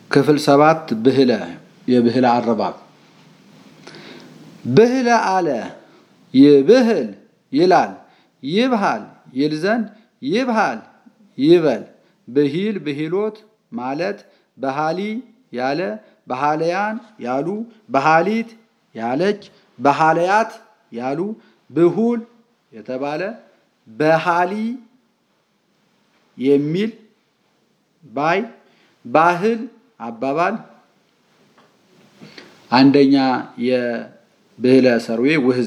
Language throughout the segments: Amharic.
ክፍል ሰባት ብህለ የብህለ አረባብ ብህለ አለ ይብህል ይላል ይብሃል ይል ዘንድ ይብሃል ይበል ብሂል ብሂሎት ማለት በሃሊ ያለ በሃለያን ያሉ በሃሊት ያለች በሃለያት ያሉ ብሁል የተባለ በሃሊ የሚል ባይ ባህል አባባል አንደኛ የብህለ ሰርዌ ውህዘ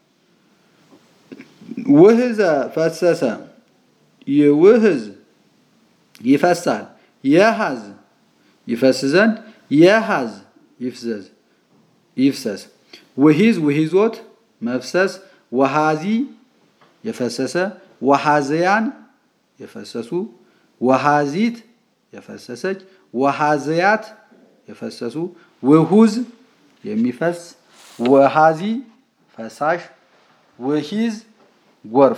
ውህዘ ፈሰሰ ይውህዝ ይፈሳል የሃዝ ይፈስ ዘንድ የሃዝ ይፍዘዝ ይፍሰስ ውሂዝ ውሂዞት መፍሰስ ወሃዚ የፈሰሰ ወሃዘያን የፈሰሱ ወሃዚት የፈሰሰች ወሃዘያት የፈሰሱ ውሁዝ የሚፈስ ወሃዚ ፈሳሽ ውሂዝ ጎርፍ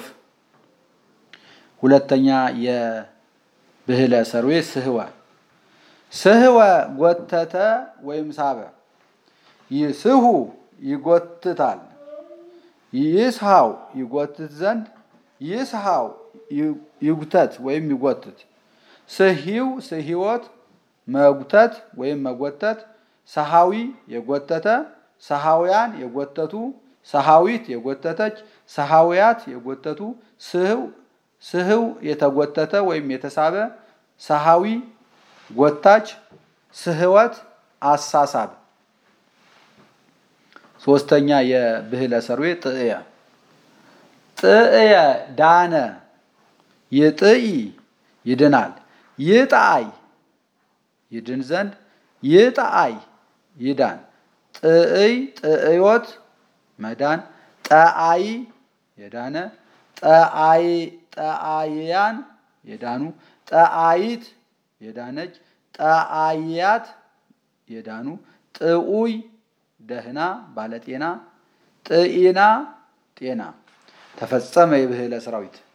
ሁለተኛ የብህለ ሰርዌ ስህወ ስህወ ጎተተ ወይም ሳበ ይስሁ ይጎትታል ይስሃው ይጎትት ዘንድ ይስሃው ይጉተት ወይም ይጎትት ስሂው ስሂወት መጉተት ወይም መጎተት ሰሃዊ የጎተተ ሰሃውያን የጎተቱ ሰሃዊት የጎተተች ሰሃውያት የጎተቱ ስህው ስህው የተጎተተ ወይም የተሳበ ሰሃዊ ጎታች ስህወት አሳሳብ ሶስተኛ የብህለ ሰርዌ ጥእየ ጥእየ ዳነ ይጥኢ ይድናል ይጣአይ ይድን ዘንድ ይጣአይ ይዳን ጥእይ ጥእዮት መዳን ጠአይ የዳነ ጠአይያን የዳኑ ጠአይት የዳነች ጠአያት የዳኑ ጥኡይ ደህና ባለጤና ጥኢና ጤና ተፈጸመ የብህለ ሰራዊት